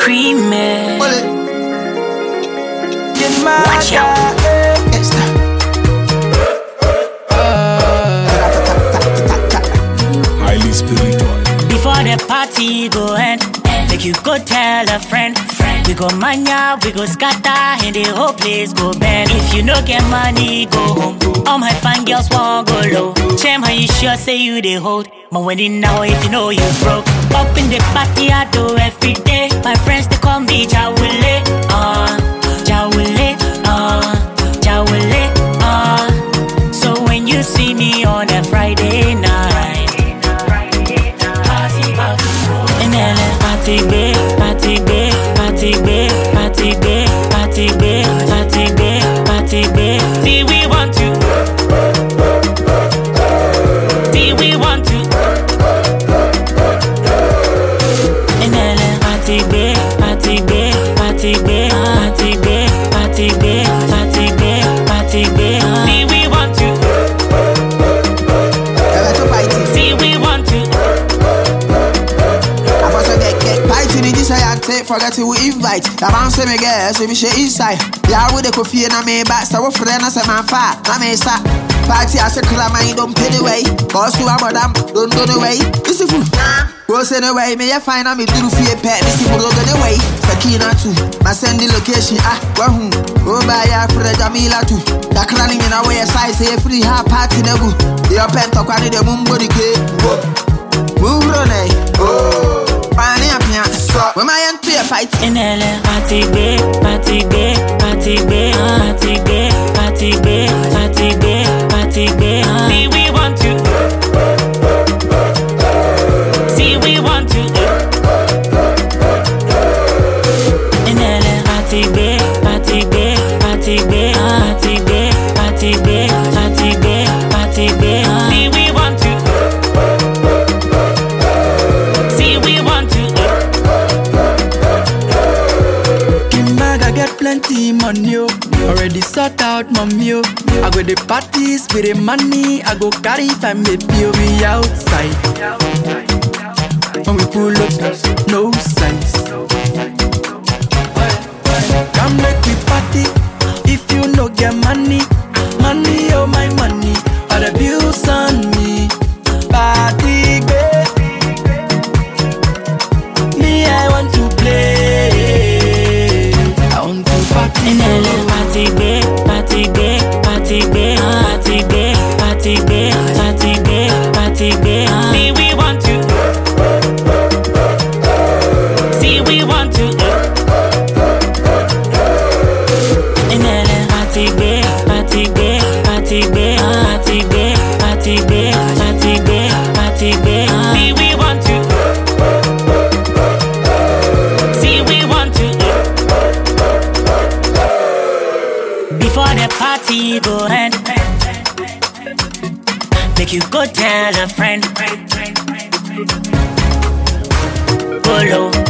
creamy. Pull it. Get my Watch out. It's the- highly spiritual. Before the party go end, make you go tell a friend. We go mania, we go scatter, and the whole place go bend. If you no get money, go home. All my fine girls won't go low. Chem, how you sure say you they hold? My wedding now, if you know you broke. Up in the party, I do every day. My friends they call me Jawule, uh, Jawule, uh, Jawule, uh. So when you see me on a Friday night. Enele party gbe, party gbe, party gbe, party gbe, party gbe, party gbe, party gbe. See we want to. See we want to. Enele party gbe, party gbe, party gbe, party gbe, party gbe, party gbe, party gbe. See we want to. Ever to fight it. See we want to. I must get get fight in this I take forget to invite. The man say me girl, so me share inside. Yeah, with the coffee and I may back, so what friend I say man fat, I may start. Party I say kula man don't pay the way. Boss you about them, don't go the way. This is food. Go send away, me ya find out me do fear pet. This is food the way. Sakina too. My send the location ah wahoo. Oh by ya for the Jamila too. The clanning in our way size say free ha party nebu. Your pen to kwani the mumbo the cake. Move on eh. Oh. Pani apia. When my end to a fight. Enele party gbe, party gbe, party gbe, party gbe, party gbe, party gbe, party gbe. See we want to. See we want to. Enele party gbe, party gbe, party gbe, party gbe, party gbe, party gbe, party gbe. See we want to. See we want to. Kimbaga get plenty money, oh. Already sort out mommy, oh. I go the parties with the money. I go carry family, oh. We outside. When we pull up, no signs. Come make we party. If you no get money, money, oh my money. All the bills on me. Party, babe. Me, I want to play. I want to party. Enele party gbe, party gbe, party gbe, party gbe, party gbe, party gbe, party gbe. See we want to. See we want to. Enele party gbe, party gbe, party gbe, party gbe, party gbe, party gbe, party gbe. See we want to. See we want to. Before the party go end, make you go tell a friend. Go low,